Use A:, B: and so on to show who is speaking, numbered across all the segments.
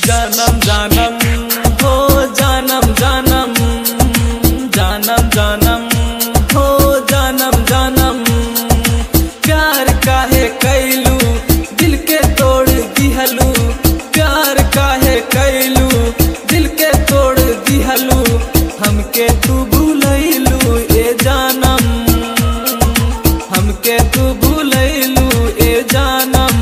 A: जानम जानम हो जानम जानम जानम जानम हो जानम जानम प्यार काहे कैलू दिल के तोड़ दिहलू प्यार काहे कैलू दिल के तोड़ दिहलू हमके तू भूलैलू ए जानम हमके तू भूलैलू ए जानम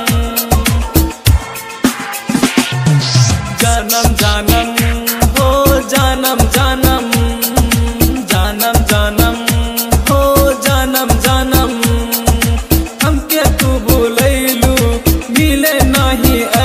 A: जानम जानम हो जानम जानम जानम जानम हो जानम जानम हमके तू भूलैलू मिले नाही